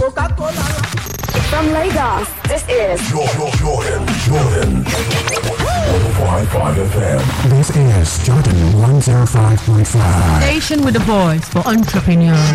coca-cola. From Lagos, this is Jordan, Jordan, Jordan. 105.5 FM. This is Jordan 105.5. Station with a voice for entrepreneurs.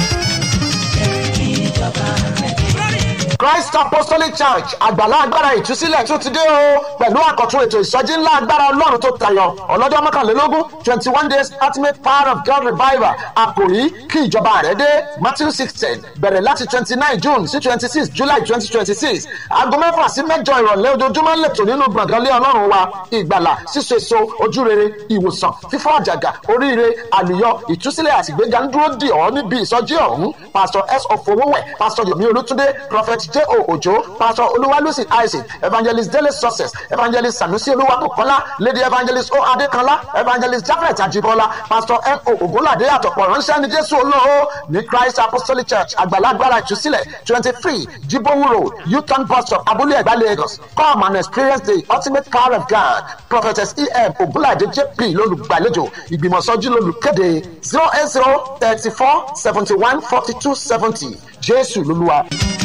Christ Apostolic Church àgbàlá agbára ìtúsílẹ̀ tún ti dé o pẹ̀lú àkọ́tún ètò ìsọjí ńlá agbára ọlọ́run tó tayọ ọlọ́jọ́ mọ́kànlélógún twenty one days ultimate power of God revival àkòrí kí ìjọba rẹ̀ dé Matthew sixteen bẹ̀rẹ̀ láti twenty nine June sí twenty six July twenty twenty six aago mẹ́fà sí mẹ́jọ ìrọ̀lẹ́ ojoojúmọ́ lẹ́tọ̀ nínú gbọ̀ngànlé ọlọ́run wa ìgbàlà síso èso ojúrere ìwòsàn fífọ́ àjàgà oríire àlùyọ ìtúsílẹ̀ àtìgbéga ń dúró dì ọ́ níbi ìsọjí ọ̀hún Pastor S. Ofowówẹ̀ Pastor Yomi Olútúndé Prophet J. O. Ojo Pastor Olúwalúsì Isaac Evangelist Dele Success Evangelist Sanusi Olúwabùkọ́lá Lady Evangelist O. Adékanlá Evangelist Jafet Ajibola Pastor M. O. Ògúnládé àtọ̀pọ̀ ránṣẹ́ ní Jésù olóo ní Christ Apostolic Church àgbàlagbára ìtúsílẹ̀ twenty three Jibowu Road Uton bus stop Abúlé Ẹ̀gbá Lagos come and experience the ultimate power of God Prophetess E. M. Ògúnládé J.P. lólùgbàlejò ìgbìmọ̀sọ́jú lólùkéde zero eight zero thirty four seventy one forty two seventy Jésù lolúwa.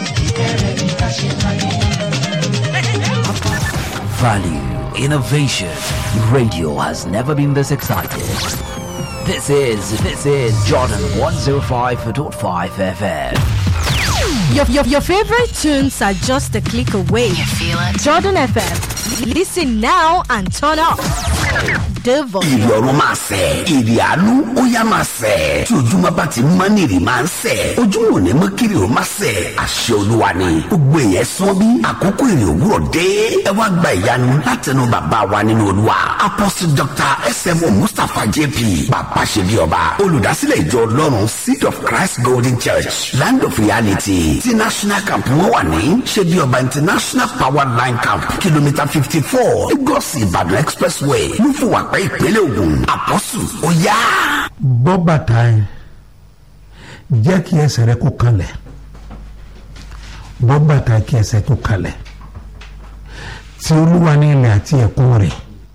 Value, innovation. Radio has never been this excited. This is this is Jordan 105.5 FM. Your, your, your favorite tunes are just a click away. You feel it? Jordan FM. Listen now and turn up. The volume. ìrì ọ̀run máa sẹ̀ ìrì àánú ó yá máa sẹ̀ tí ojúmọ́ bá ti mọ́ ní ìrì máa ń sẹ̀ ojúmọ́ ò ní mọ́ kiri ò máa sẹ̀ àṣẹ olúwa ni gbogbo èèyàn sán bí àkókò ìrì òwúrọ̀ dé ẹ wá gba ìyanu látẹnu bàbá wa nínú olúwa apostle dr smo mustapha jp bàbá ṣe bí ọba olùdásílẹ̀ ìjọ ọlọ́run seed of christ golden church land of reality ti national camp wọn wà ní ṣe bí ọba international power line camp kìlómítà fifty four lagos ìbàdàn expressway lúfùwàpẹ́ ìpínlẹ̀ ògùn àpọ́sù ó yá. bọ́ bàtà ẹ̀ jẹ́ kí ẹsẹ̀ rẹ kó kalẹ̀ bọ́ bàtà kí ẹsẹ̀ kó kalẹ̀ tí olúwa ní ilẹ̀ àti ẹ̀kún rẹ̀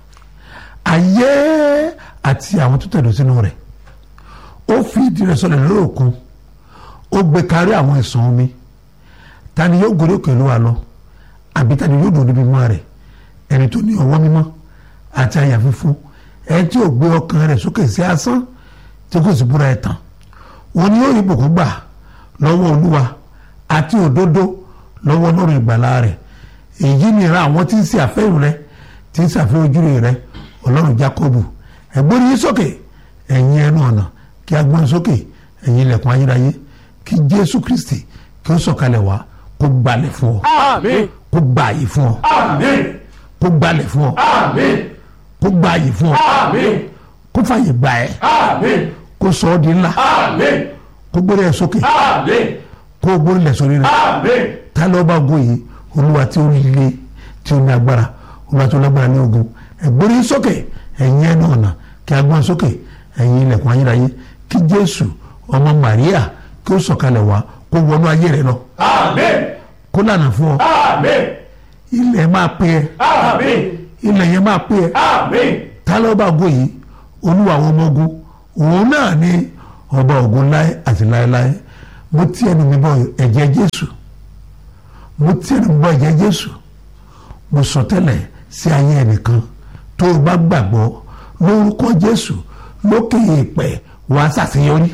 ayé àti àwọn tó tẹ̀dọ̀ sínú rẹ̀ ó fi ìdí rẹ̀ sọlẹ̀ lórí òkun ó gbé kárí àwọn ẹ̀sán omi ta ni yóò gòrí òkè olúwa lọ àbí ta ni yóò dùn níbi mọ́ rẹ̀ ẹni tó ní ọwọ́ mímọ́ àti àyà fífún ẹ tí ò gbé ọkàn rẹ̀ sókè sí asán tí kò sì búra ẹ̀ tán wọn ni yóò rí ìbùkún gbà lọ́wọ́ olúwa àti òdodo lọ́wọ́ lọ́rùn ìgbàlá rẹ̀ èyí ni ìran àwọn tí ń ṣe àfẹ́rù rẹ tí ń ṣàfihàn ojúre rẹ ọlọ́run jákọ́bù ẹ̀gbọ́n yín sókè ẹ̀yin ẹnu ọ̀nà kí a gbọ́n sókè ẹ̀yin ilẹ̀kùn ayérayé kí jésù kristi kí ó sọ̀kalẹ̀ wá kó gbalẹ̀ fún ọ kó gba àyè fún ọ kó gbalẹ̀ fún ọ kó gba àyè fún ọ kó fàyè gbà ẹ́ kó sọ ọ́ di ńlá kó gbórí ẹ̀ sókè kó gbórí lẹ̀ sórí rẹ̀ tá ló bá gún yìí olúwa tí ó le tí ó ní agbára olúwa tí ó lágbára ní ogun ẹ̀gbórí sókè ẹ̀yin ẹnu ọ̀nà kí a gbọ́n sókè ẹ̀yin ilẹ̀kùn ayérayé kí jésù ọmọ màríà kí ó sọ̀kalẹ̀ wá kó wọnú ayé rẹ lọ kó lànà fún ọ ilẹ̀ máa pè ẹ́ ilẹ̀ yẹn máa pè ẹ́ tá ló bá gún yìí olúwa àwọn ọmọ ogun òun náà ní ọba ògùn láé àti láéláé mo ti ẹnu mi bọ ẹ̀jẹ̀ jésù mo ti ẹnu mi bọ ẹ̀jẹ̀ jésù mo sọ tẹ́lẹ̀ sí ayé ẹnìkan tó o bá gbàgbọ́ lórúkọ jésù lókè èèpẹ̀ wàá ṣàṣeyọrí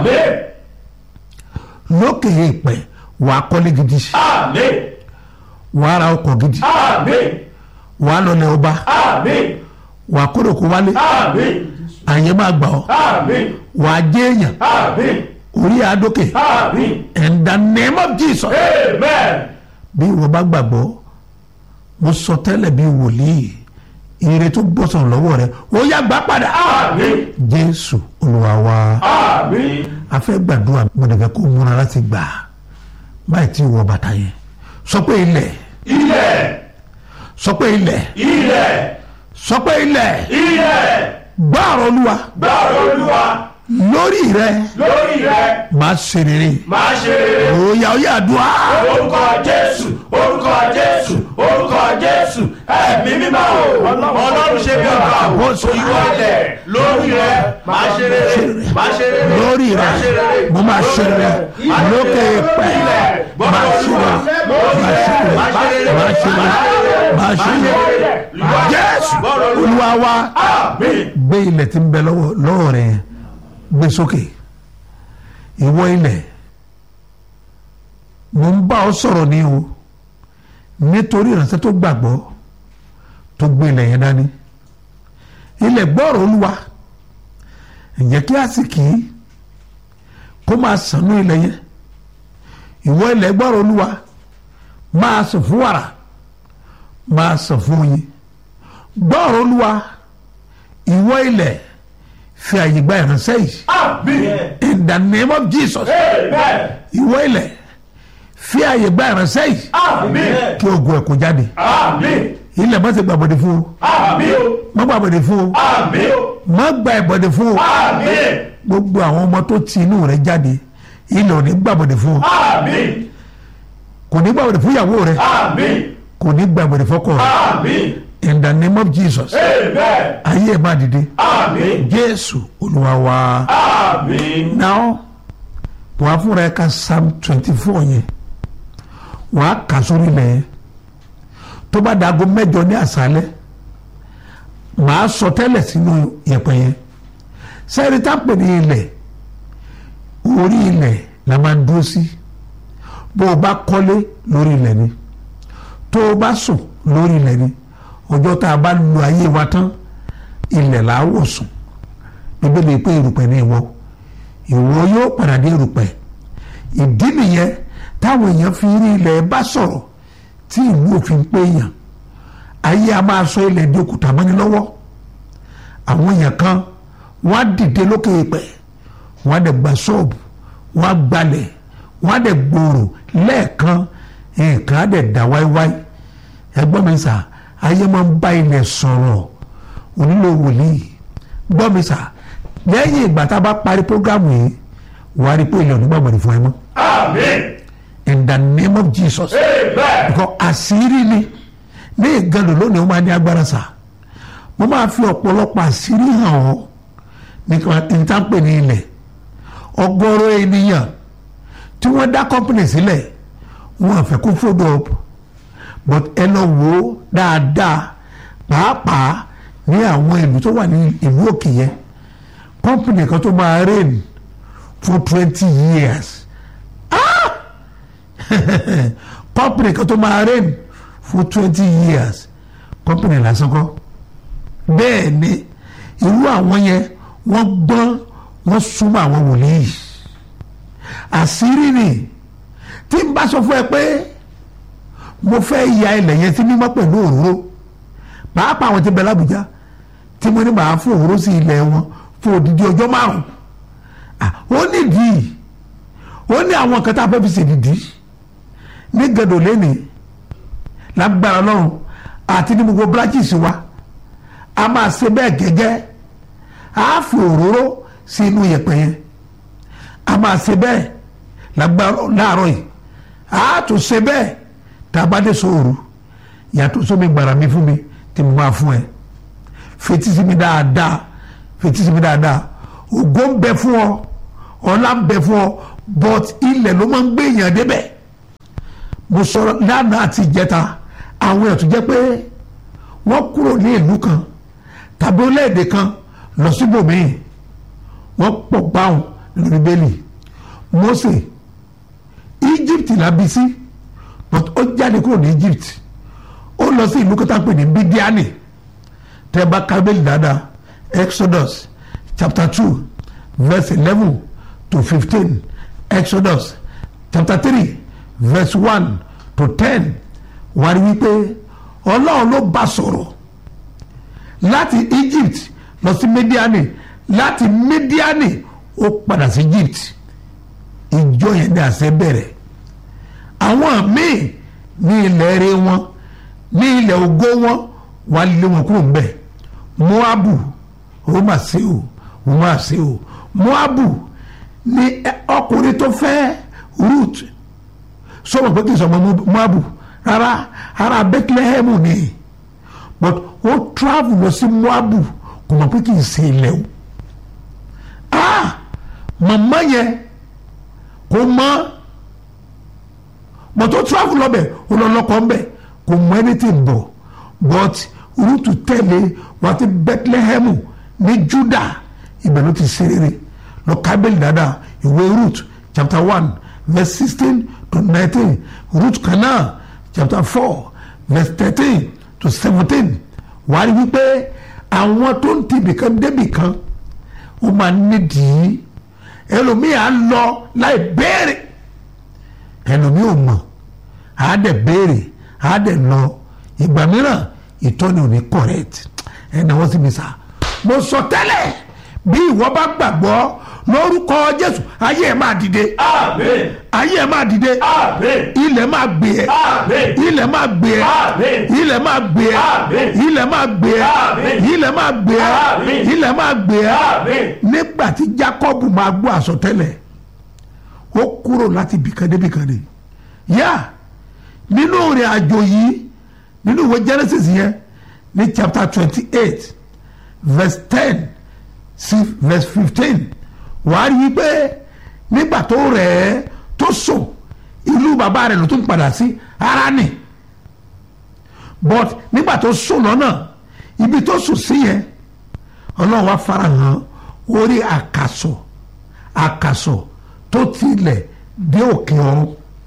lókè èèpẹ̀ wàá kọ́lé gidi wàá ra ọkọ̀ gidi wàá lọlẹ̀ ọba wàá kóròkó wálé àyè máa gbà ọ́ wàá jẹ́ èèyàn orí àdókè in the name of Jesus bí ìwọ bá gbàgbọ́ mo sọ tẹ́lẹ̀ bí wòlíì ire tó bọ́ sọ̀rọ̀ lọ́wọ́ rẹ ó yá gbà padà jésù olúwa wa a fẹ́ gbàdúrà mo dẹ̀ fẹ́ kó múra láti gbà báyìí tí ìwọ bàtà yẹn sọ pé ilẹ̀ ilẹ̀ sọ pé ilẹ̀ ilẹ̀ sọ pé ilẹ̀ ilẹ̀ gbàrọ̀ olúwa gbàrọ̀ olúwa lórí rẹ lórí rẹ máa ṣe rere máa ṣe rere òòyà òòyà àdúrà orúkọ jésù orúkọ jésù orúkọ jésù ẹ̀mí mímọ́ o ọlọ́run ṣe bí ọba Àkóso. ìwọ ilẹ̀ lórí rẹ máa ṣe rere máa ṣe rere lórí rẹ máa ṣe rere mo máa ṣe rere lókè pẹ ilẹ̀ máa máa ṣe máa ṣe jésù olúwa wa gbé ilẹ̀ tí ń bẹ lọ́wọ́ lọ́wọ́ rẹ̀ yẹn gbé sókè ìwọ ilẹ̀ mo ń bá ọ sọ̀rọ̀ ní o nítorí ìránṣẹ́ tó gbàgbọ́ tó gbé ilẹ̀ yẹn dání ilẹ̀ gbọ́rọ̀ olúwa ǹjẹ́ kí àsìkí kó máa sànú ilẹ̀ yẹn ìwọ ilẹ̀ gbọ́rọ̀ olúwa máa sàn fún wàrà máa sàn fún oyin gbọ́rọ̀ olúwa ìwọ ilẹ̀ fi àyè gba ìránṣẹ́ yìí in the name of jesus ìwọ ilẹ̀ fi àyè gba ìránṣẹ́ yìí kí ogun ẹ̀ kó jáde ilẹ̀ má ṣe gbàbọ̀dẹ̀ fún o má gbàbọ̀dẹ̀ fún o má gba ìbọ̀dẹ̀ fún o gbogbo àwọn ọmọ tó ti inú rẹ̀ jáde ilẹ̀ ò ní gbàbọ̀dẹ̀ fún o kò ní gbàbọ̀dẹ̀ fún ìyàwó rẹ̀ kò ní gbàbọ̀dẹ̀ fọ́kọ rẹ̀ in the name of jesus ayé ẹ̀ máa dìde jésù olúwa wa now wàá fúnra ẹ̀ ka psalm twenty four yẹn wàá kà sórí ilẹ̀ yẹn tó bá dago mẹ́jọ ní àṣálẹ́ màá sọ tẹ́lẹ̀ sínú yẹ̀pẹ̀ yẹn sẹ́ẹ̀rì tá a pè ní ilẹ̀ orí ilẹ̀ la máa ń dúró sí bó o bá kọ́lé lórí ilẹ̀ ni tó o bá sùn lórí ilẹ̀ ni ọjọ́ tá a bá lu ayé wa tán ilẹ̀ là á wò sùn bíbélì pé erùpẹ̀ ní ìwọ ìwọ yóò padà dé erùpẹ̀ ìdí nìyẹn táwọn èèyàn fi rí ilẹ̀ bá sọ̀rọ̀ tí ìlú òfin pé èèyàn ayé a máa sọ ilẹ̀ di òkúta mọ́ni lọ́wọ́ àwọn èèyàn kan wọ́n á dìde lókè ìpẹ́ wọ́n á dẹ̀ gba ṣọ́ọ̀bù wọ́n á gbalẹ̀ wọ́n á dẹ̀ gbòòrò lẹ́ẹ̀kan nǹkan á dẹ̀ dá wáíwáí ẹgbọ́n mi sà ayé máa ń bá ilẹ̀ sọ̀rọ̀ onílò wòlíì gbọ́ mi sà lẹ́yìn ìgbà tá a bá parí prógámù yìí wàá rí pé ilẹ̀ onígbàgbọ́dọ̀ fún ẹ mọ́ in the name of jesus because àṣírí ni ní ìgànnì lónìí ó máa ní agbára sá mo máa fi ọ̀pọ̀lọpọ̀ àṣírí hàn ọ́ nípa ìtàpè ní ilẹ̀ ọgọ́rọ̀ ènìyàn tí wọ́n dá company sílẹ̀ wọ́n àfẹ́ kó fold up but ẹ lọ wò ó dáadáa pàápàá ní àwọn ìlú tó wà ní ìlú òkè yẹn company kan tó máa reign for twenty years company kan tó máa reign for twenty years company lásán kọ́ bẹ́ẹ̀ ni irú àwọn yẹn wọ́n gbọ́n wọ́n súnmọ́ àwọn wòlíì àṣírí ni tí n bá sọ fún ẹ pé mo fẹ́ ya ilẹ̀ yẹn sí mímọ́ pẹ̀lú òróró pàápàá àwọn tí bẹ lábùjá tí mo ní màá fún òróró sí ilẹ̀ wọn fún odidi ọjọ́ márùn-ún ó nídìí ó ní àwọn kan tá a fẹ́ fi ṣèdìdí ní gẹ̀dọ̀ lẹ́nì lágbára ọlọ́run àti ní gbogbo branches wa a máa ṣe bẹ́ẹ̀ gẹ́gẹ́ a fi òróró sí inú yẹ̀pẹ̀ yẹn a máa ṣe bẹ́ẹ̀ lágbára láàárọ̀ yìí a tún ṣe bẹ́ẹ̀ tá a bá dé sóòrù yàtọ̀ sómi gbàrà mi fún mi tí mo máa fún ẹ fetí sí mi dáadáa fetí sí mi dáadáa ògo ń bẹ fún ọ ọlá ń bẹ fún ọ but ilẹ̀ ló máa ń gbé èèyàn débẹ̀ mo sọ̀rọ̀ lánàá àti ìjẹta àwọn èèyàn tó jẹ́ pé wọ́n kúrò ní ìlú kan tàbí orílẹ̀-èdè kan lọ síbòmíì wọ́n pọ̀ gbáhùn nínú bíbélì Mósè Egypt la bí sí but ó jáde kúrò ní Egypt ó lọ sí ìlú kọ́tà pè ní Bídíánì tẹ́ bá kábẹ́lì dáadáa Exodus chapter two verse eleven to fifteen Exodus chapter three verse one to ten wà rí wípé ọlọ́run ló bá sọ̀rọ̀ láti Egypt lọ sí Mídíánì láti Mídíánì ó padà sí Egypt ìjọ yẹn ní àṣẹ bẹ̀rẹ̀ àwọn míì ní ilẹ̀ eré wọn ní ilẹ̀ ògo wọn wà lé wọn kúrò ńbẹ̀ Moabu ó mà ṣe o ó mà ṣe o Moabu ni ọkùnrin tó fẹ́ Ruth sọ̀rọ̀ pé kì í sọ̀mọ́ Moabu rárá ara Bethlehem ni but ó travel lọ sí Moabu kò mọ̀ pé kì í ṣe ilẹ̀ o ah màmá yẹn kò mọ̀ but ó travel lọ bẹ̀ ó lọ lọ́kọ̀ ń bẹ̀ kò mọ anything bọ̀ but rúùtù tẹ̀lé wá ti bethlehem ní juda ibẹ̀ ló ti ṣe rere lọ kábẹ́lì dáadáa ìwé root chapter one verse sixteen to nineteen root kan náà chapter four verse thirteen to seventeen wàá rí wípé àwọn tó ń ti ibìkan débìkan ó máa nídìí ẹlòmíì á lọ láì béèrè ẹlòmíì ò mọ̀ á dẹ̀ béèrè á dẹ̀ lọ ìgbà mìíràn ìtọ́ni ò ní correct ẹ̀ náà wọ́n sì mi sá mo sọ tẹ́lẹ̀ bí ìwọ bá gbàgbọ́ lórúkọ jésù ayé ẹ̀ máa dìde Amen. ayé ẹ̀ máa dìde Amen. ilẹ̀ máa gbé ẹ Amen. ilẹ̀ máa gbé ẹ Amen. ilẹ̀ máa gbé ẹ Amen. ilẹ̀ máa gbé ẹ Amen. ilẹ̀ máa gbé ẹ Amen. ilẹ̀ máa gbé ẹ Amen. nígbà tí jacob máa gbọ́ àsọtẹ́lẹ̀ ó kúrò láti bìkan dé bìkan ni yá nínú ìrìn àjò yìí nínú ìwé genesis yẹn ní chapter twenty eight verse ten sí verse fifteen wàá rí i pé nígbà tó rẹ̀ ẹ́ tó sùn ìlú bàbá rẹ̀ ló tún padà sí Háránì but nígbà tó sùn lọ́nà ibi tó sùn sí yẹn ọlọ́run wá farahàn orí àkàsọ̀ àkàsọ̀ tó tilẹ̀ dé òkè ọ̀run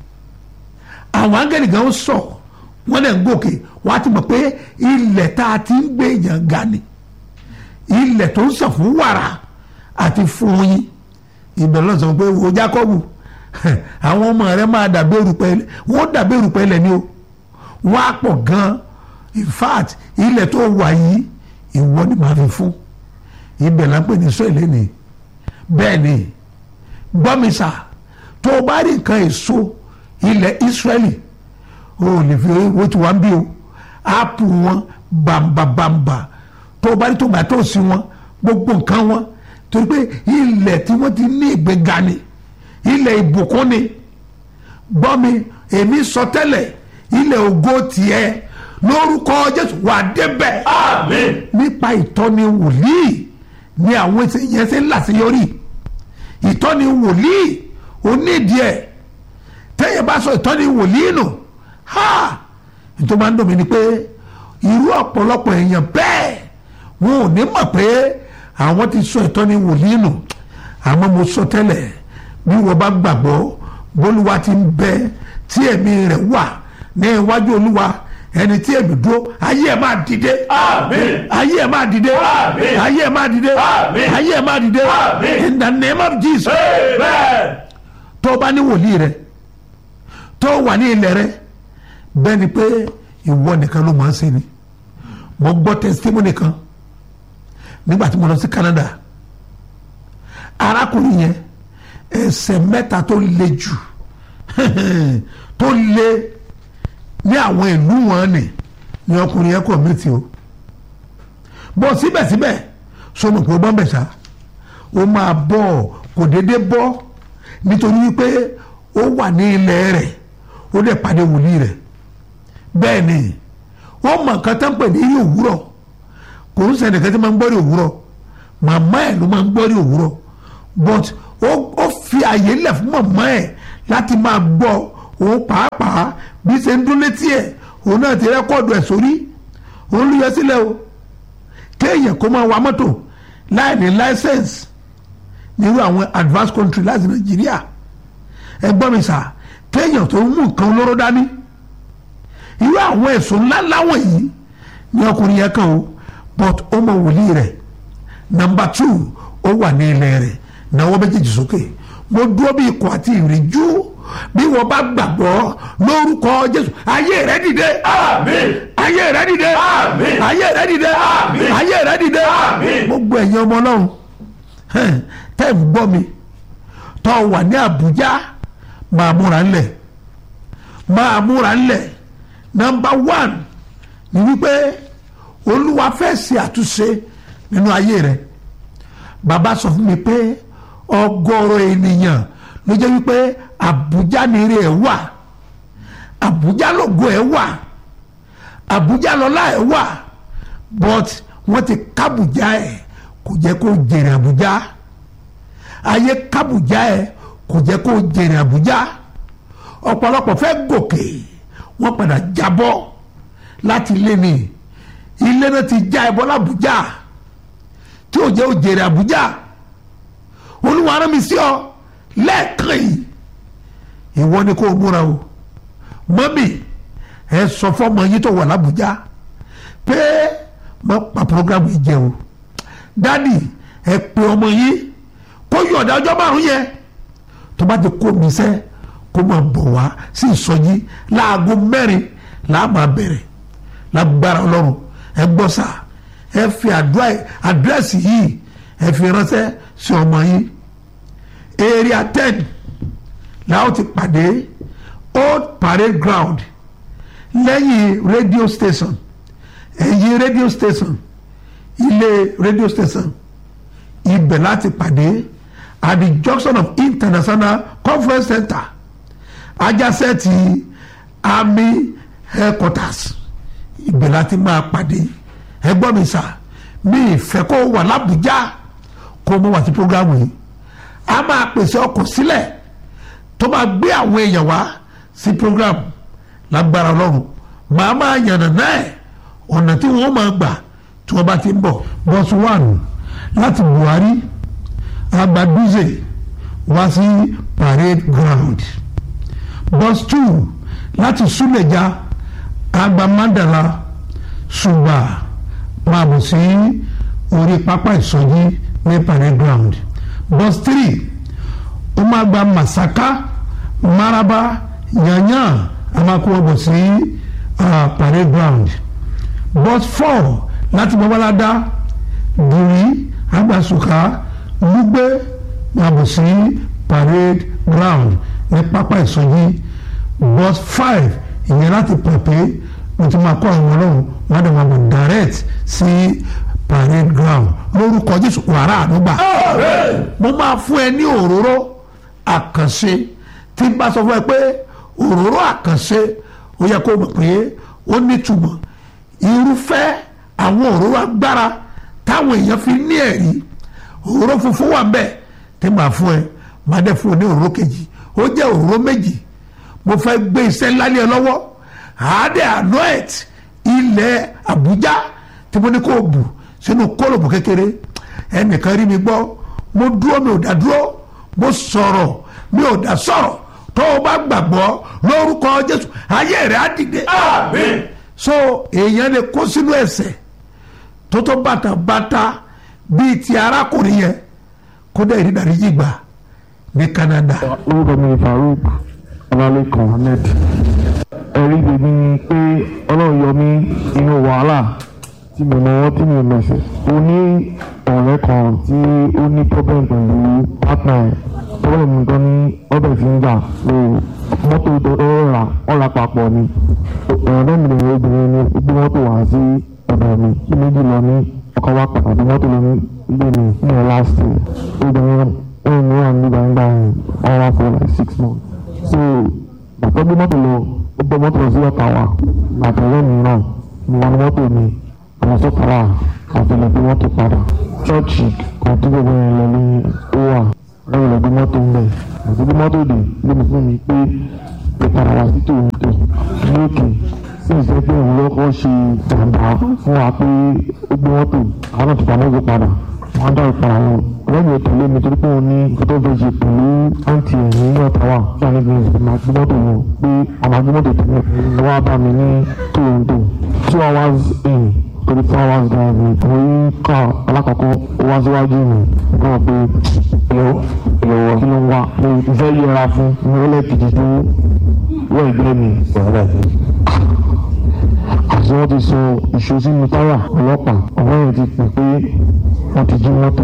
àwọn áńgẹ́lì gan sọ wọ́n lẹ̀ ń gòkè wọ́n á ti mọ̀ pé ilẹ̀ tá a ti ń gbé èèyàn ga ni ilẹ̀ tó ń sàn fún wàrà àti fún yín ibẹ̀ ló sọ pé wo Jákọ́bù àwọn ọmọ rẹ máa dàbí erùpẹ̀ ilẹ̀ wọ́n dàbí erùpẹ̀ ilẹ̀ ni o wọ́n á pọ̀ gan in fact ilẹ̀ tó wà yìí ìwọ ni màá fi fún ibẹ̀ là ń pè ní sọ́ọ̀lẹ́ ni bẹ́ẹ̀ ni gbọ́mísà tó o bá rí nǹkan èso ilẹ̀ Ísírẹ́lì o ò lè fi owó tí wọ́n ń bí o áàpù wọn bàǹbàǹbà tó o bá rí tòmátòsì wọn gbogbo nǹkan wọn torí pé ilẹ̀ tí wọ́n ti ní ìgbéga ni ilẹ̀ ìbùkún ni gbọ́ mi èmi sọ tẹ́lẹ̀ ilẹ̀ ògo tiẹ̀ lórúkọ Jésù wà débẹ̀ Amen. nípa ìtọ́ni wòlíì ni àwọn yẹn ṣe ń làṣeyọrí ìtọ́ni wòlíì onídìí ẹ̀ tẹ́yẹ̀ bá sọ ìtọ́ni wòlíì nù ha nítorí máa ń dùn mí ni pé irú ọ̀pọ̀lọpọ̀ èèyàn bẹ́ẹ̀ wọn ò ní mọ̀ pé àwọn ti sọ ìtọ́ni wòlíì nù àmọ́ mo sọ tẹ́lẹ̀ bí wọ́n bá gbàgbọ́ bólúwa ti ń bẹ tí ẹ̀mí rẹ̀ wà ní iwájú olúwa ẹni tí èmi dúró ayé ẹ̀ máa dìde Amen. ayé ẹ̀ máa dìde Àmín. ayé ẹ̀ máa dìde Àmín. ayé ẹ̀ máa dìde Àmín. in the name of Jesus Amen. tó o bá ní wòlíì rẹ tó o wà ní ilẹ̀ rẹ bẹ́ẹ̀ ni pé ìwọ nìkan ló máa ń ṣe ni mo gbọ́ testimony kan nígbà tí mo lọ sí Canada arákùnrin yẹn ẹsẹ̀ mẹ́ta tó le jù tó le ní àwọn ìlú wọn ni ni ọkùnrin yẹn kọ̀ mẹ́tì o bọ́ síbẹ̀síbẹ̀ sọmọ pé ó bọ́ bẹ̀ sá ó máa bọ̀ kò déédéé bọ́ nítorí wípé ó wà ní ilẹ̀ rẹ̀ ó dẹ̀ pàdé wòlíì rẹ̀ bẹ́ẹ̀ ni ó mọ nǹkan tó ń pè ní rí òwúrọ̀ kò ń sẹ́ni kan tí máa ń gbọ́ rí òwúrọ̀ màmá ẹ̀ ló máa ń gbọ́ rí òwúrọ̀ but ó ó fi àyè lẹ̀ fún màmá ẹ̀ láti máa gbọ́ òun pàápàá bí ṣe ń dún létí ẹ̀ òun náà ti rẹ́kọ̀dù ẹ̀ sórí òun ló yọ sílẹ̀ o kéèyàn kó máa wa mọ́tò láì ní license nírú àwọn advanced country láti nàìjíríà ẹgbọ́n mi sà kéèyàn tó ń mú nǹkan olóró dání irú àwọn ẹ̀sùn ńláńlá wọ̀nyí ni ọkùnrin yẹn kàn ó but ó mọ wòlíì rẹ̀ number two ó wà ní ilẹ̀ rẹ̀ náwó méjèèjì sókè mo dúró bí ikọ̀ àti ìrìnjú bí wọ́n bá gbàgbọ́ lórúkọ jésù ayé rẹ̀ dìde Amen. ayé rẹ̀ dìde Àmín. ayé rẹ̀ dìde Àmín. ayé rẹ̀ dìde Àmín. gbogbo ẹ̀yin ọmọ ọlọ́run hẹ́n, tẹ́ ń gbọ́ mi tọ́ wà ní àbújá máa múra ńlẹ̀ máa múra ńlẹ̀ nọmba one ni wípé olúwa fẹ́ ṣe àtúnṣe nínú ayé rẹ̀ bàbá sọ fún mi pé ọgọ́rọ̀ ènìyàn ló jẹ́ wípé àbújá ni ire ẹ̀ wà àbújá lògo ẹ̀ wà àbújá lọ́lá ẹ̀ wà but wọ́n ti kábùjá ẹ̀ kò jẹ́ kó jèrè àbújá ayé kábùjá ẹ̀ kò jẹ́ kó jèrè àbújá ọ̀pọ̀lọpọ̀ fẹ́ gòkè wọ́n padà jábọ́ láti ilé ni ilé náà ti já ẹbọ làbújá tí ò jẹ́ òjèrè àbújá olúwa rán mi sí ọ lẹ́ẹ̀kan yìí ìwọ ni kò múra o mọ́mì ẹ sọ fọ́mọ yín tó wà làbújá pé má pa programu yìí jẹ o dádì ẹ pe ọmọ yín kó yọ̀ọ̀dà ọjọ́ márùn yẹn tó bá ti kó mi sẹ́ kó máa bọ̀ wá sí ìsọjí láago mẹ́rin làá máa bẹ̀rẹ̀ lágbára ọlọ́run ẹ gbọ́ sà ẹ fi àdírẹ́sì yìí ẹ fi ránṣẹ́ sí ọmọ yín area ten làwọn ti pàdé old parade ground lẹ́yìn radio station ẹ̀yìn radio station ilé radio station ibẹ̀ láti pàdé at the junction of international conference center ajásẹ́ ti army headquarters ibẹ̀ láti máa pàdé ẹgbọ́n mi sà mi ìfẹ́ kó wà lábújá kó mọ́ wá sí programu yìí a máa pèsè ọkọ̀ sílẹ̀ tó máa gbé àwọn èèyàn wá sí programu lágbára ọlọ́run màá máa yànnà náà ọ̀nà tí wọ́n máa gbà tí wọ́n bá ti ń bọ̀ bọ́sù one láti buhari agbaduze wá sí parade ground bus two láti suleja agbamandala ṣùgbà máa bọ̀ sí orí pápá ìsọjí ní parade ground bus three ó máa gba masaka maraba yanyan a máa kó wọn bọ̀ sí uh, parade ground bus four láti babalada giri agbasuka lugbe máa bọ̀ sí parade ground ní pápá ìsọjí bus five ìyẹn láti pẹ̀pẹ́ mo ti máa kọ́ àwọn ọlọ́run wọ́n á dẹ̀ máa bọ̀ direct sí parade ground lórúkọ jésù wàrà àdúgbà mo máa fún ẹ ní òróró àkànṣe tí n bá sọ fún ẹ pé òróró àkànṣe ó yẹ kó mọ̀ pé ó nítumọ̀ irúfẹ́ àwọn òróró agbára táwọn èèyàn fi ní ẹ̀rí òróró funfun wà mbẹ̀ tí màá fún ẹ màá dẹ̀ fún ẹ ní òróró kejì ó jẹ́ òróró méjì mo fẹ́ gbé iṣẹ́ ńlá ní ẹ lọ́wọ́ àádẹ́ anoet ilẹ̀ Àbújá tí mo ní kó bù sínú kólòbù kékeré ẹnìkan rí mi gbọ́ mo dúró mi ò dá dúró mo sọ̀rọ̀ mi ò dá sọ̀rọ̀ tó o bá gbàgbọ́ lórúkọ Jésù ayé rẹ̀ á dìde. Àmín. so èèyàn lè kó sínú ẹ̀ṣẹ̀ tó tó bàtà bàtà bíi ti arákùnrin yẹn kó dẹ̀ rí ìdáríjì gbà ní Canada. orúkọ mi ni Farouk Ọlálékan Ahmed ẹ̀rí tèmi ni pé ọlọ́run yọ mí inú wàhálà tí mo náwó tí mo mẹ̀sẹ̀ ó ní ọ̀rẹ́ kan tí ó ní problem pẹ̀lú partner ẹ̀ problem nǹkan ní ọbẹ̀ tí ń jà so mọ́tò tó rà ọ̀rà papọ̀ ni ọ̀rẹ́ mi lè obìnrin ni ó gbé mọ́tò wá sí ọ̀dọ̀ mi kí méjì lọ ní ọkọ̀ wa pàtàkì mọ́tò lọ ní ilé mi ní ẹ̀ last year obìnrin ẹ̀ ní wà ní gbàngbà yẹn ọ̀rà for like six months so bàtọ́ gbé mọ́tò lọ ó gbé mọ́tò lọ sí ọ̀tà wa àtẹ̀wé mi náà mo wà ní mọ́tò mi àwọn sọ́kà wa àtẹ̀lẹ̀ gbé mọ́tò padà ṣọ́ọ̀ṣì kan tí gbogbo yẹn lọ ní ó wà lẹ́yìn lọ gbé mọ́tò ń bẹ̀ àti gbé mọ́tò dé lé mi fún mi pé pé padà wá sí tòun tó ní òkè sí ìṣe pé òun lọ́kọ́ ṣe jàǹbá fún wa pé ó gbé mọ́tò àwọn náà ti pa mọ́tò padà wọ́n dá ìpara wọn lẹ́yìn ìtẹ̀lé mi torí pé òun ní nǹkan tó fẹ́ ṣe pẹ̀lú àǹtí ẹ̀ ní ọ̀tá wa tí a ní bí ìṣẹ̀lẹ̀ máa gbé mọ́tò wọn pé àwọn agbé mọ́tò tẹ̀lé wọ́n á bá mi ní Toronto two hours in torí four hours drive ní orí ká alákọ̀ọ́kọ́ ó wá síwájú mi nígbà pé ìyọ̀wọ̀ ìyọ̀wọ̀ kí ló ń wá mo fẹ́ yẹra fún mi ó lẹ́ẹ̀kejì tó wọ́ ìgbẹ́ mi àti wọ́n ti sọ ìṣó sínú táyà ọlọ́pàá ọ̀gbọ́n yẹn ti pè pé wọ́n ti jí mọ́tò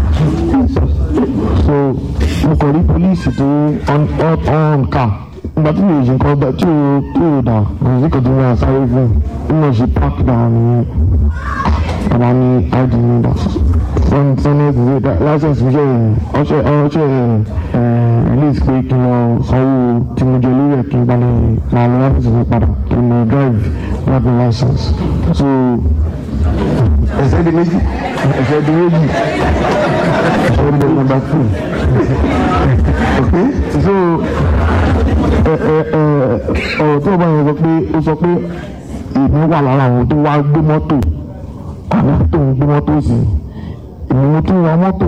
so mo kàn rí pólíìsì tó on on car nígbà tí mi ò ṣe nǹkan bẹ́ẹ̀ tí o tí o dà kò sí kòtò mi àsáré fún un mo ṣe park down nìyẹn bàbá ní id mi dà wọ́n ti sọ ní ẹ̀sìn license mi ṣe ọṣẹ ọṣẹ release pé kí n lọ sanwó tí mo jẹ lórí ẹ̀ kí n gbalẹ̀ máa lọ ọ́fíìsì mi padà kí n lọ drive not the license so ẹsẹ̀ di méjì ẹsẹ̀ di méjì ẹsẹ̀ di number two okay so ẹ ẹ ẹ ọ̀rọ̀ tó o bá yẹn sọ pé ó sọ pé èmi wà lára àwọn tó wá gbé mọ́tò àwọn tó ń gbé mọ́tò sí èmi mo tún ra mọ́tò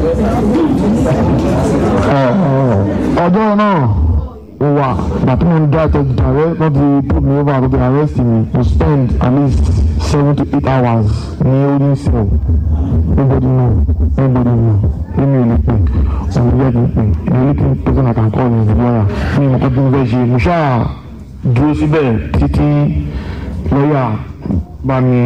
ọjọ́ náà mo wà bàtí mo ń dá ẹ̀tọ́ direct not the put me over to the arrest me to spend at least seven to eight hours ní holding cell nobody know nobody know èmi ò lè pè òun yẹ kí n pè the only thing person I can call is the lawyer mi ò mọ̀ pé bí mo fẹ́ ṣe mo ṣáà dúró síbẹ̀ títí lọ́yà bá mi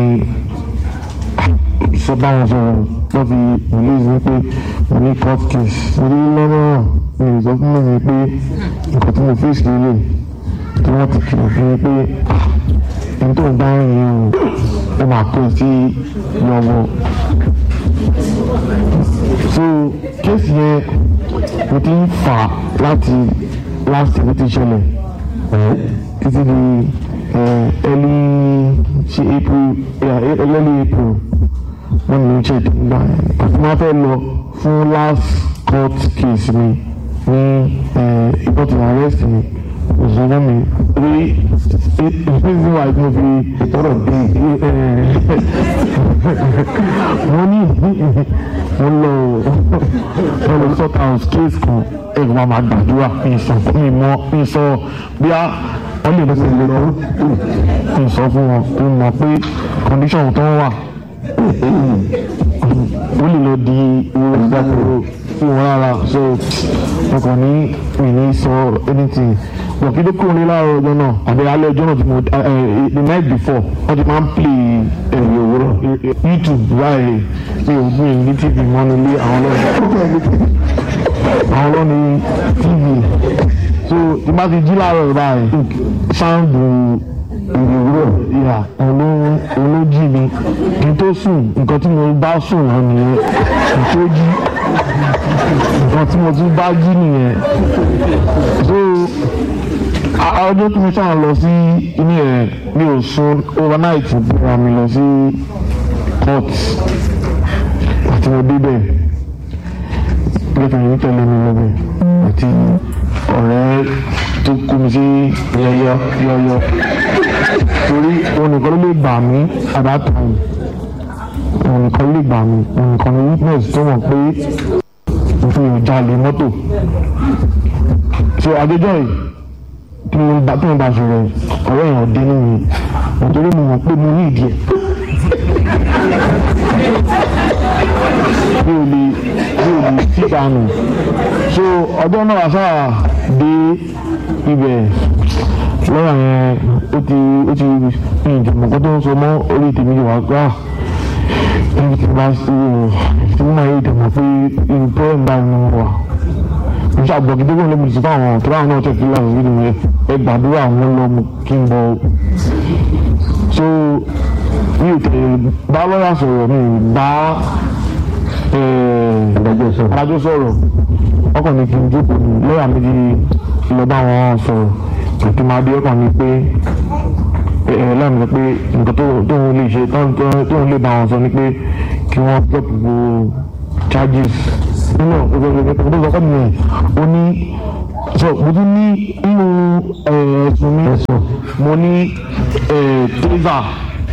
sọ báwọn sọ̀rọ̀ wọ́n fi release ní pé mo ní court case mo ní lọ́nà mi ò sọ fún mi pé nǹkan tí mo face lélẹ̀ tí wọ́n ti kìlọ̀ fún mi pé ẹni tó ń bá rìn yìí o ó máa kó sí yọ̀wọ̀ so kéèsì yẹn mo ti ń fà láti last week ti ṣẹlẹ̀ títí di early ṣe april early april wọ́n ní oúnjẹ ìdìgbà àti wọ́n fẹ́ lọ fún last court case mi ní ìbọn tí arrest mi òṣèlú mi rí ìpínlẹ̀ wa tí mo fi ìtọ́rọ̀ dé wọ́n ní wọ́n lọ wọ́n lọ sort out case kan ẹ̀rọ máa máa gbàdúrà mi sọ mi mọ mi sọ bí a wọ́n lè lọ́sẹ̀ lè lọ mi sọ fún wọn tó mọ̀ pé condition tó wà ó lè lọ di owó ìdákòrò fún wọn rárá so mo kàn ní mi ní sọ anything wọ́n kí ló kúrò ní láàárọ̀ ọjọ́ náà àbí alẹ́ ọjọ́ náà tí mo the night before wọ́n ti máa ń play ẹ̀rọ òwúrọ̀ youtube báyìí mi ò gbìn ní tv mọ́nu lé àwọn lọ́nà àwọn lọ́nà tv so tí bá ti jí láàárọ̀ báyìí sound ìrìwúrọ̀ ìhà olójì mi kí n tó sùn nǹkan tí mo bá sùn lọ nìyẹn kí n tó jí nǹkan tí mo tún bá jí nìyẹn so ọjọ́ tí mo ṣáà lọ sí inú ẹ̀ mi ò sùn overnight bóra mi lọ sí court àti mo débẹ̀ lẹ́kàn yìí tẹ̀lé mi lọ́bẹ̀ àti ọ̀rẹ́ tó kó mi sí yọyọ yọyọ torí òun nìkan ló lè gbà mí at that time òun nìkan ló lè gbà mí òun nìkan ní witness tó mọ̀ pé òfin ò jalè mọ́tò so adéjọ́ yìí tí mo bá tí mo bá sọ̀rọ̀ ọ̀rọ̀ èèyàn dé nínú mi nítorí mo mọ̀ pé mo ní ìdí ẹ̀ mi ò lè mi ò lè sí dànù so ọjọ́ náà wà sáà dé ibẹ̀ lọ́wọ́ yẹn ó ti ó ti ní ìjọba kó tó ń sọ mọ́ orí tèmi wà gbà ẹni tí bá sí o tí mo máa yé ìdàgbà pé irú pẹ́ẹ́n báyìí ni mo wà mo ṣàgbọ́ kí dókòwò lẹ́mìí sí fáwọn tó láwọn náà tẹ̀sí láwọn ìlú yẹn ẹ gbàdúrà àwọn lọ kí n bọ̀ so mi ò tẹ̀ bá lọ́yà sọ̀rọ̀ mi ò bá adájọ́ sọ̀rọ̀ ọkàn ní kí n jókòó ní lọ́yà méjì lọ bá wọn sọ̀rọ̀ àti máa dé ọkàn ní pé ẹ lẹ́nu sọ pé nǹkan tó ń lè ṣe tó ń lè bá wọn sọ ni pé kí wọ́n drop gbogbo charges nínú ọ̀gbọ̀gbọ̀ tó sọ fún mi ó ní so mo tún ní nínú ẹ̀sùn mi mo ní taser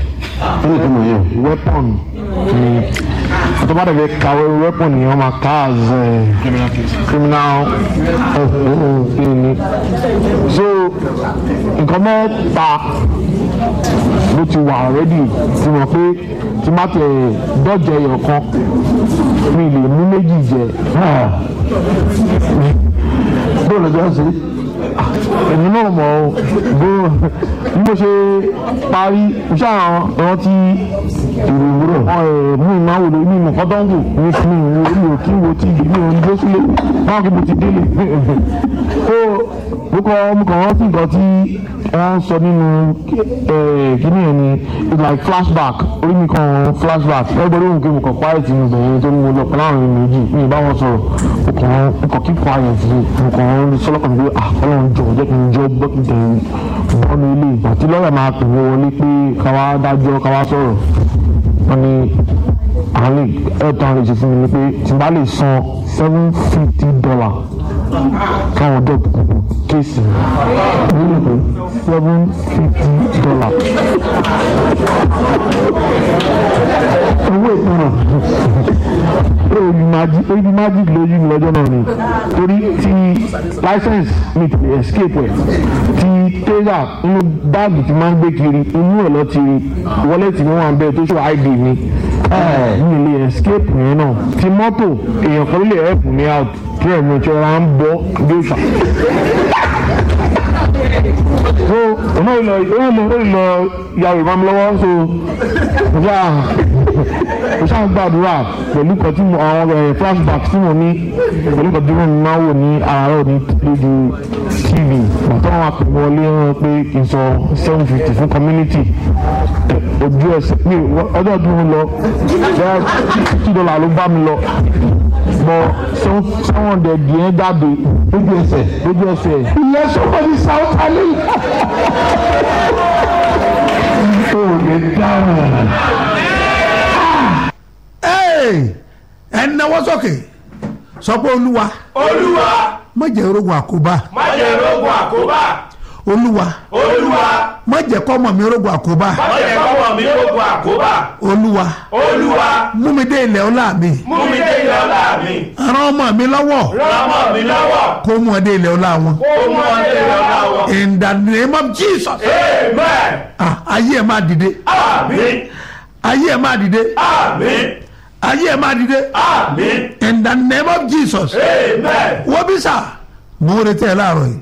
weapon ni àtọ́bàdàn fẹ́ kàwé weapon ni wọ́n máa ká as criminal ni so nǹkan mẹ́ta ló ti wà already ti mọ̀ pé tí má tẹ̀ dọ́jẹ̀ ẹyọ kan mi lè mú méjì jẹ bóòlù ọjọ́ sí èmi náà mọ̀ ọ́ bó bí mo ṣe parí iṣẹ́ àwọn rántí ìròwúrọ̀ mú ìmáwò lórí mi nǹkan tó ń wò ní fún mi mi ò kí wo tí mi ò ń dúró sílé báwọn kí mo ti délé so mo kọ mo kàn rántí nǹkan tí wọ́n sọ nínú kíní ẹ̀ ni it's like flashback orí mi kan flashback everybody wò kí mo kàn quiet nínú ìbẹ̀rẹ̀ tó ní mo lọ pẹ̀lú àwọn ènìyàn méjì mi ì bá wọn sọ̀rọ̀ mo kàn mo kàn keep quiet mo kàn sọlọ́kàn mi pé ah ọlọ́run jọ jẹ́ kí n jọ gbọ́ kí n tẹ̀ bọ́nu ilé ìgbà tí lọ́ọ̀yà máa pè mí wọlé pé káwá dájọ́ káwá sọ̀rọ̀ wọ́n ní àwọn lè ẹ̀ẹ́dọ̀ àwọn lè ṣe fún mi ni pé tí n bá lè san seven fifty dollar káwọn dọ̀ kéèsì mi ní seven fifty dollar owó ìtanràn oyin magic lójú mi lọ́jọ́ náà ni torí ti license mi ti lè escape ẹ̀ ti taser inú báàgì tí máa ń gbé kiri inú ẹ̀ lọ ti wọlẹ́tì mi wà ń bẹ́ẹ̀ tó ṣe id mi mi lè escape yẹn náà ti mọ́tò èèyàn kan lè help me out tí ẹ̀mí ìṣọ́ra ń bọ́ bí ó ṣà so ọmọ ìlọ ìlọ ìlọ yàrá ìmọ̀ mi lọ́wọ́ so mo ṣáà mo ṣáà ń gbàdúrà pẹ̀lú kan tí mo àwọn ẹ̀ flashback tí mo ní pẹ̀lú kan tí mo máa ń wò ní àárọ̀ ní lójú tv bàtà wọn àpè wọlé wọn pé kì í sọ seven fifty fún community ojú ẹsẹ̀ mi ọjọ́ tí mo lọ bẹ́ẹ̀ fifty dollar ló bá mi lọ bọ seven hundred yẹn jáde lójú ẹsẹ̀ lójú ẹsẹ̀. ìyẹn sọ́kọ́ ní south ali. o lè dáhùn. ẹ náwó sókè sọ pé olúwa olúwa má jẹ́ orogun àkóbá má jẹ́ rogun àkóbá olúwa olúwa má jẹ́ kọ́mọ mi orogun àkóbá má jẹ́ kọ́wọ́ mi rogun àkóbá olúwa olúwa mú mi dé ilẹ̀ ọlá mi mú mi dé ilẹ̀ ọlá mi ràn ọmọ mi lọ́wọ́ ràn ọmọ mi lọ́wọ́ kó mú ọ dé ilẹ̀ ọlá wọn kó mú ọ dé ilẹ̀ ọlá wọn. in the name of jesus amen ah ayé ẹ máa dìde àmín ayé ẹ máa dìde àmín ayé ẹ máa dìde àmín in the name of jesus amen wọ́n bí sà mo ń retí ẹ láàárọ̀ yìí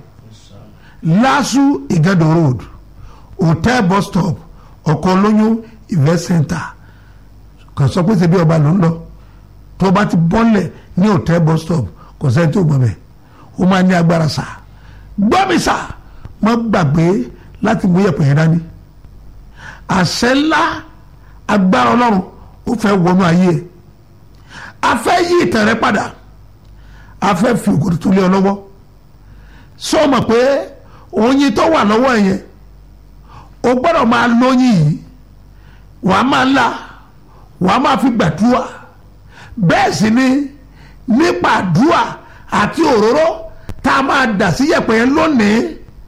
lasu igado road hotel bus stop ọkọ̀ olóyún event center kò sọ pé ṣe bí ọba ló ń lọ tó bá ti bọ́lẹ̀ ní hotel bus stop kò sẹ́ni tó gbọ́ bẹ́ẹ̀ ó máa ní agbára sà gbọ́ mi sà má gbàgbé láti mú yẹ̀pẹ̀ yẹn dání àṣẹ ńlá agbára ọlọ́run ó fẹ́ wọnú ayé ẹ̀ a fẹ́ yí ìtàn rẹ padà a fẹ́ fi ògòdì tó lé ọ lọ́wọ́ sọ ma pé oyin tó wà lọ́wọ́ ẹ yẹn o gbọ́dọ̀ máa lóyin yìí wàá máa la wàá máa fi gbàdúrà bẹ́ẹ̀ sì ni nípa àdúrà àti òróró tá a máa dà sí yẹ̀pẹ̀ yẹn lónìí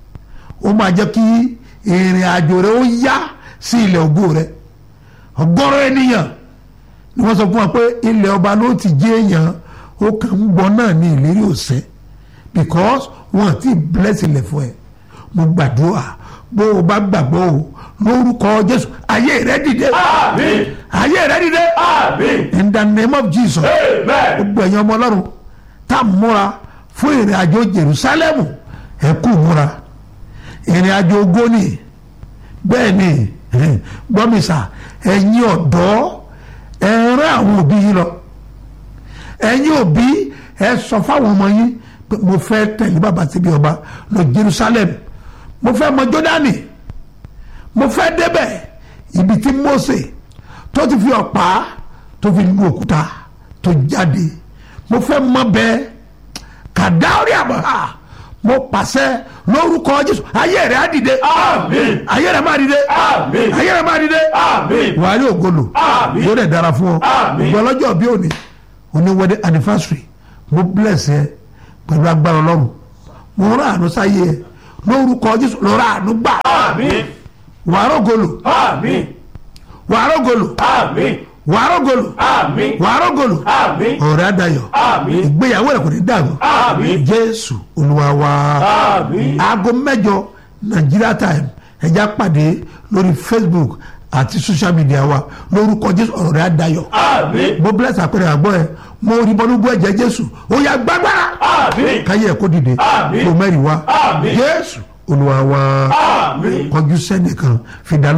ó máa jẹ́ kí ìrìn àjò rẹ ó yá sí ilẹ̀ ògo rẹ ọgọ́rọ̀ ènìyàn ni wọ́n sọ fún wa pé ilẹ̀ ọba ló ti jẹ́ èèyàn ó kàn ń gbọ́ náà ní ìlérí òsẹ́ because wọn ti bless ilẹ̀ fún ẹ mo gbàdúrà bó o bá gbàgbọ́ o lórúkọ jésù ayé rẹ dìde àmín ayé rẹ dìde àmín in the name of jesus amen gbogbo ẹ̀yin ọmọ ọlọ́run tá a múra fún ìrìn àjò jerusalem ẹ kú múra ìrìn àjò ogóni bẹ́ẹ̀ ni gbọ́mísà ẹ̀yin ọ̀dọ́ ẹ rán àwọn òbí yín lọ ẹ̀yin òbí ẹ sọ fáwọn ọmọ yín pé mo fẹ́ tẹ̀lé bàbá síbi ọba lọ jerusalem mo fẹ́ mọ jọ́dánì mo fẹ́ débẹ̀ ibi tí mose tó ti fi ọ̀pá tó fi lu òkúta tó jáde mo fẹ́ mọ bẹ́ẹ̀ kàdáórí àbọ̀há mo pàṣẹ lórúkọ jésù ayé rẹ̀ á dìde àmín ayé rẹ̀ máa dìde àmín ayé rẹ̀ máa dìde àmín wàá rí ògolo Àmín. yóò dẹ̀ dára fún ọ Àmín. gbọ́lọ́jọ́ bí òní òní wedding anniversary mo bless ẹ pẹ̀lú agbára ọlọ́run mo rán àánú sáyé ẹ lórúkọ jésù lọ́rọ̀ àánú gbà àmín wàá rògolo àmín wàá rògolo àmín wàá rògolo àmín wàá rògolo àmín ọ̀rẹ́ adayọ̀ àmín ìgbéyàwó rẹ̀ kò ní dàrú àmín jésù olúwa wa àmín aago mẹ́jọ nigeria time ẹja pàdé lórí facebook àti social media wa lórúkọ jésù ọ̀rọ̀ rẹ̀ adayọ̀ àmín mo bless àpẹẹrẹ àgbọ̀ ẹ mo rí bọ́nú bú ẹ̀jẹ̀ jésù ó yá gbàgbára àmín káyé ẹ̀ kó dìde Àmín. kó mẹ́rin wá Àmín. jésù olúwa wa àmín. kọjú sẹ́nìkan fìdá